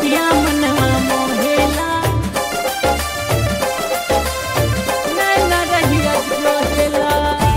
सूरतिया मनवा मोहेला नैना रहिया जोहेला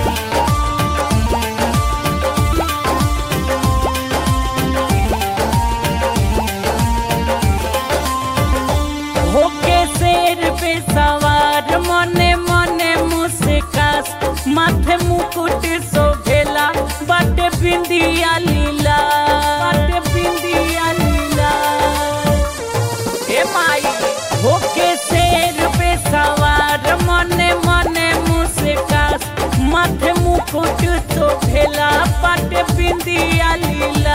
होके शेर पे सवार मने मने मुस्कास माथे मुकुट शोभेला बाटे बिंदिया लीला बाटे बिंदिया लीला हे माई होके शेर पे सवार मने मने मुस्कास माथे मुकुट शोभेला बाटे बिंदिया लीला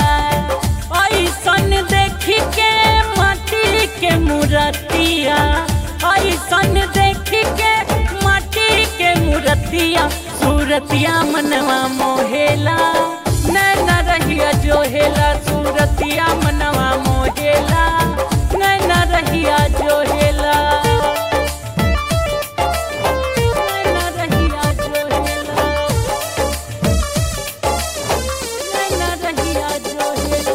ऐसन देखी के माटी के मूर्तिया ऐसन देखी के माटी के मूर्तिया सूरतिया मनवा मोहेला नैना रहिया जोहेला सूरतिया मनवा मोहेला नैना रहिया जोहेला नैना रहिया जोहेला नैना रहिया जोहेला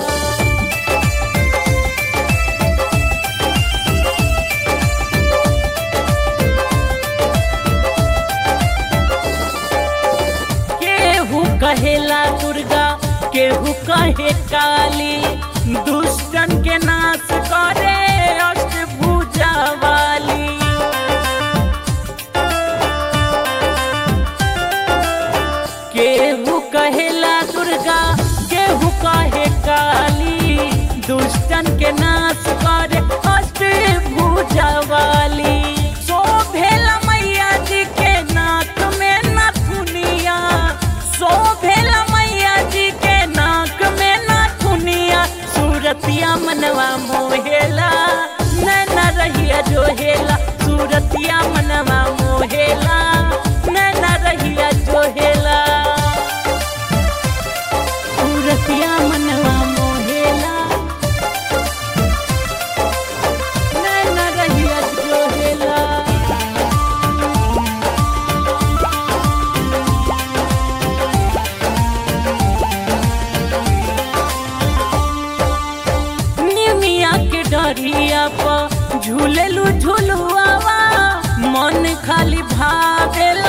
केहू कहेला दुर्गा केहू कहे काली दुष्टन के नाश करे अष्टभुजा वाली केहू कहेला दुर्गा केहू कहे काली दुष्टन के नाश करे अष्टभुजा वाली शोभेला मैया जी के नाक में नथुनिया शोभेला मैया जी के नाक में नथुनिया सूरतिया मनवा मोहेला नैना रहिया जोहेला सूरतिया मनवा मोहेला नैना रहिया जोहेला सूरतिया मनवा मोहेला नैना रहिया जोहेला निमिया के डरिया पर झूलेलू झुलुआवा मन खाली भावेला